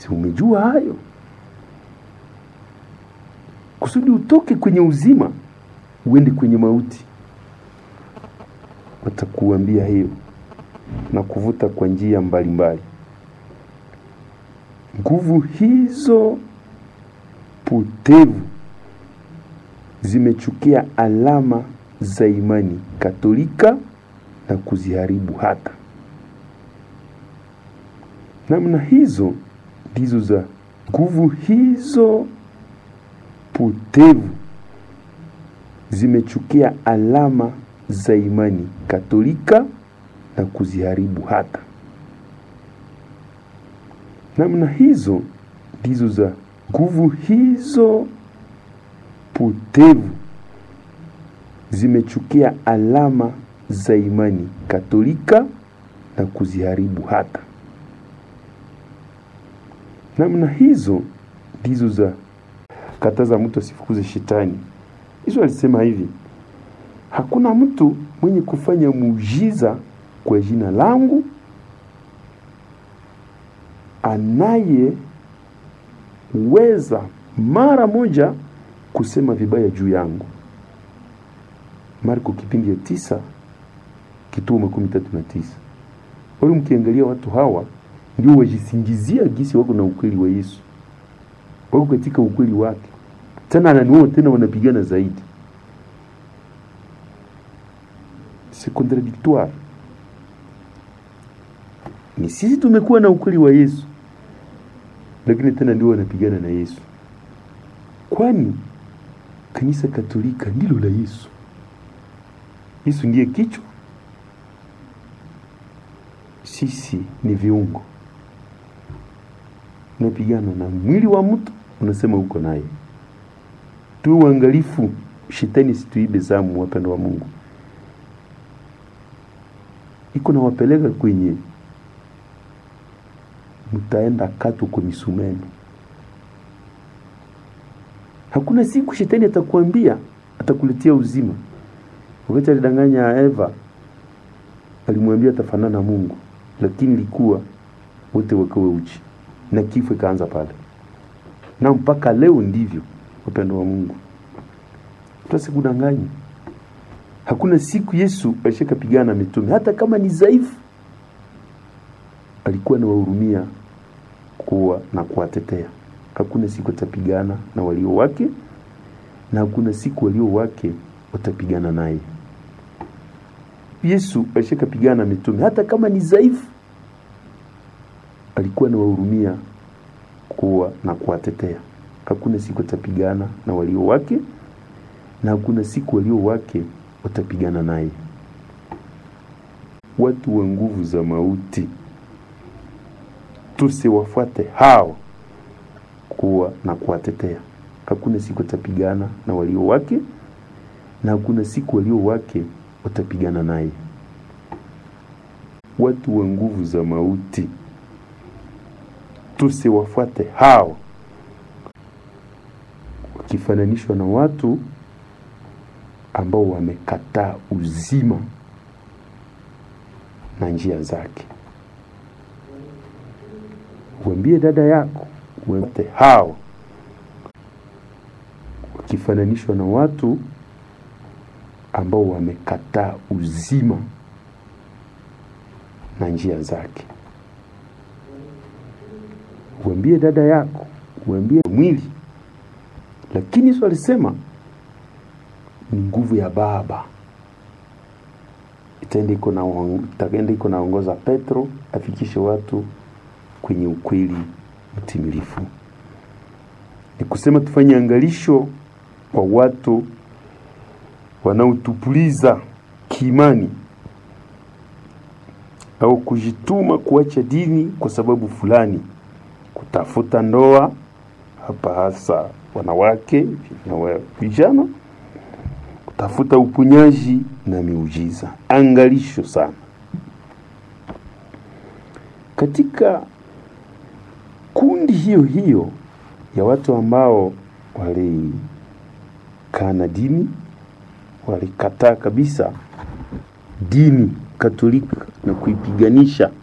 si umejua hayo kusudi utoke kwenye uzima uende kwenye mauti watakuambia hiyo na kuvuta kwa njia mbalimbali nguvu hizo potevu zimechukia alama za imani katolika na kuziharibu hata namna hizo ndizo za nguvu hizo potevu zimechukia alama za imani katolika na kuziharibu hata namna hizo ndizo za nguvu hizo potevu zimechukia alama za imani katolika na kuziharibu hata namna hizo ndizo za kataza mtu asifukuze shetani Yesu alisema hivi hakuna mtu mwenye kufanya muujiza kwa jina langu anayeweza mara moja kusema vibaya juu yangu marko kipindi ya tisa kituo makumi tatu na tisa wale mkiangalia watu hawa ndio wajisingizia gisi wako na ukweli wa yesu wako katika ukweli wake tena ananiwao tena wanapigana zaidi c'est contradictoire ni sisi tumekuwa na ukweli wa yesu lakini tena ndio wanapigana na yesu kwani kanisa katolika ndilo la yesu yesu ndiye kichwa sisi ni viungo unapigana na mwili wa mtu unasema uko naye tu uangalifu shetani situibe zamu wapendo wa mungu iko nawapeleka kwenye mtaenda katu kwa misumeno hakuna siku shetani atakuambia atakuletea uzima wakati alidanganya eva alimwambia atafanana na mungu lakini ilikuwa wote wakawe uchi na kifo ikaanza pale na mpaka leo ndivyo upendo wa mungu tusikudanganya hakuna siku yesu alishakapigana na mitume hata kama ni dhaifu alikuwa anawahurumia kuwa na kuwatetea hakuna siku atapigana na walio wake na hakuna siku walio wake watapigana naye yesu alishakapigana na mitume hata kama ni dhaifu alikuwa anawahurumia kuwa na kuwatetea hakuna siku atapigana na walio wake na hakuna siku walio wake watapigana naye watu wa nguvu za mauti tusiwafuate hao kuwa na kuwatetea hakuna siku atapigana na walio wake na hakuna siku walio wake watapigana naye watu wa nguvu za mauti tusiwafuate hao wakifananishwa na watu ambao wamekataa uzima na njia zake uambie dada yako uambie hao wakifananishwa na watu ambao wamekataa uzima na njia zake uambie dada yako uambie mwili lakini Yesu alisema ni nguvu ya baba itaenda iko na itaenda iko naongoza Petro afikishe watu kwenye ukweli mtimilifu. Ni kusema tufanye angalisho kwa watu wanaotupuliza kiimani au kujituma kuacha dini kwa sababu fulani, kutafuta ndoa, hapa hasa wanawake na vijana, kutafuta uponyaji na miujiza. Angalisho sana katika kundi hiyo hiyo ya watu ambao walikana dini, walikataa kabisa dini Katolika na kuipiganisha